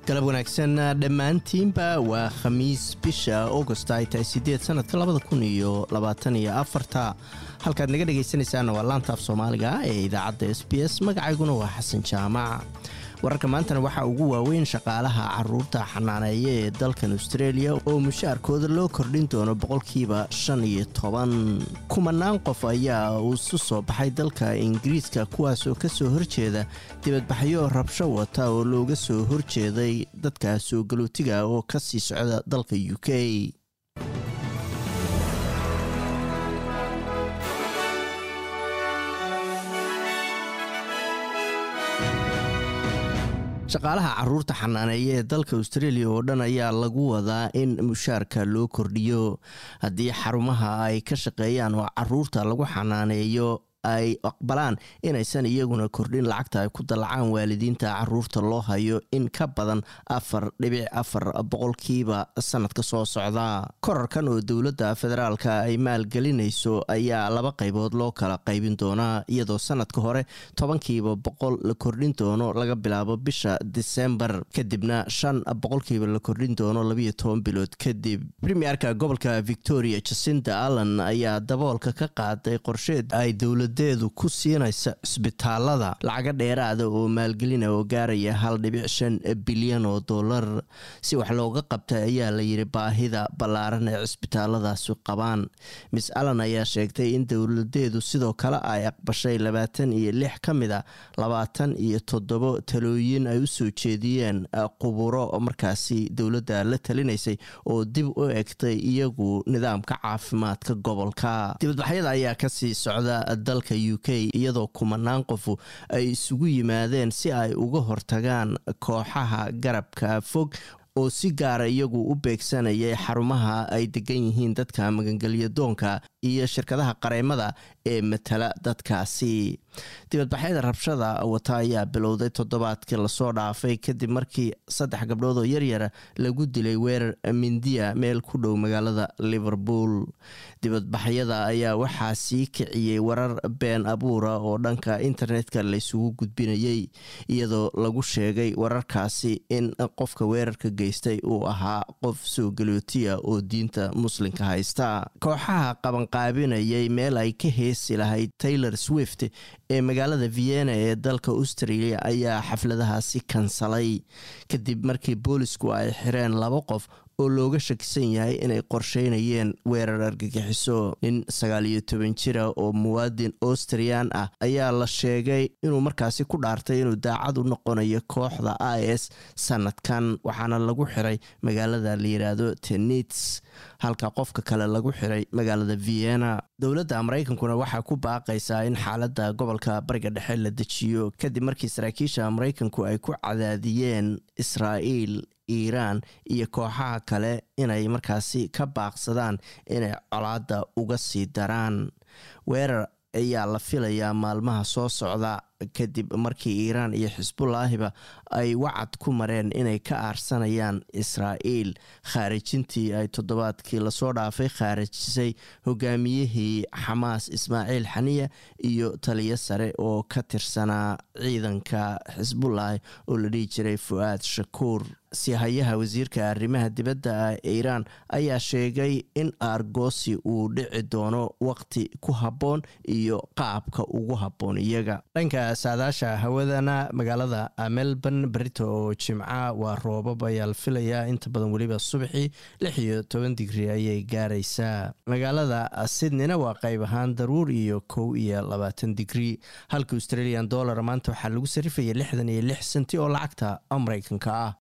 galab wanaagsan dhammaantiinba waa khamiis bisha augost ay tahay sideed sanadka labada kun iyo labaatan iyo afarta halkaad naga dhegaysanaysaana waa laantaaf soomaaliga ee idaacadda s b s magacayguna waa xasan jaamac wararka maantana waxaa ugu waaweyn shaqaalaha caruurta xanaaneeya ee dalkan australia oo mushaarkooda loo kordhin doono boqolkiiba shan iyo toban kumanaan qof ayaa isu soo baxay dalka ingiriiska kuwaasoo kasoo horjeeda dibadbaxyo rabsho wata oo looga soo horjeeday dadka soo galootiga oo kasii socda dalka u k shaqaalaha caruurta xanaaneeya ee dalka australia oo dhan ayaa lagu wadaa in mushaarka loo kordhiyo haddii xarumaha ay ka shaqeeyaan oo caruurta lagu xanaaneeyo ay aqbalaan inaysan iyaguna kordhin lacagta ay ku dallacaan waalidiinta caruurta loo hayo in ka badan afar dhibic afar boqolkiiba sanadka soo socda korarkan oo dowladda federaalka ay maalgelinayso ayaa laba qaybood loo kala qaybin doonaa iyadoo sanadka hore tobankiiba boqol la kordhin doono laga bilaabo bisha disembar kadibna shan boqolkiiba la kordhin doono labiyo toban bilood kadib premierka gobolka victoria jacinda allan ayaa daboolka ka qaaday qorsheed ay dowlad deedu ku siinaysa cisbitaalada lacaga dheeraada oo maalgelina oo gaaraya hal dhibic shan bilyan oo dollar si wax looga qabtay ayaa la yidhi baahida ballaaran ee cisbitaaladaasi qabaan miss allan ayaa sheegtay in dowladeedu sidoo kale ay aqbashay labaatan iyo lix ka mid a labaatan iyo toddobo talooyin ay u soo jeediyeen quburo markaasi dowladda la talinaysay oo dib u egtay iyagu nidaamka caafimaadka gobolka dibadbaxyada ayaa kasii socda u k iyadoo kumanaan qofu ay isugu yimaadeen si ay uga hortagaan kooxaha garabka fog oo si gaara iyagu u beegsanayay xarumaha ay degan yihiin dadka magangelya doonka iyo shirkadaha qareemada ee matala dadkaasi dibadbaxyada rabshada wata ayaa bilowday toddobaadkii lasoo dhaafay kadib markii saddex gabdhood oo yaryara lagu dilay weerar mindiya meel ku dhow magaalada liverpool dibadbaxyada ayaa waxaa sii kiciyey warar been abuura oo dhanka internetka laysugu gudbinayay iyadoo lagu sheegay wararkaasi in qofka weerarka geystay uu ahaa qof soo galootiya oo diinta muslimka haysta kooxaha qabanqaabinayay meel ay ka heesi lahayd taylor swift ee magaalada vienna ee dalka australia ayaa xafladahaasi kansalay kadib markii boolisku ay xireen laba qof oo looga shakisan yahay inay qorsheynayeen weerar argagixiso nin sagaal iyo toban jira oo muwaadin austrian ah ayaa la sheegay inuu markaasi ku dhaartay inuu daacad u noqonayo kooxda i s sanadkan waxaana lagu xiray magaalada la yiraahdo tenits halka qofka kale lagu xiray magaalada vienna dowladda maraykankuna waxaa ku baaqaysaa in xaaladda gobolka bariga dhexe la dejiyo kadib markii saraakiisha maraykanku ay ku cadaadiyeen israa'iil iiraan iyo kooxaha kale inay markaasi ka baaqsadaan inay colaadda uga sii daraan weerar ayaa la filayaa maalmaha soo socda kadib markii iiraan iyo xisbulaahiba ay wacad ku mareen inay ka aarsanayaan israa'iil khaarijintii ay toddobaadkii lasoo dhaafay khaarijisay hogaamiyihii xamaas ismaaciil xaniya iyo taliyo sare oo ka tirsanaa ciidanka xisbulaahi oo la dhihi jiray fu-aad shakuur sihayaha wasiirka arrimaha dibadda iiraan ayaa sheegay in aargoosi uu dhici doono waqti ku habboon iyo qaabka ugu habboon iyaga dhanka saadaasha hawadana magaalada melbourne berito oo jimca waa roobab ayaa la filayaa inta badan weliba subaxii lix iyo toban digri ayay gaaraysaa magaalada sydneyna waa qayb ahaan daruur iyo kow iyo labaatan digri halka australian dollar maanta waxaa lagu sarifaya lixdan iyo lix senti oo lacagta mareykanka ah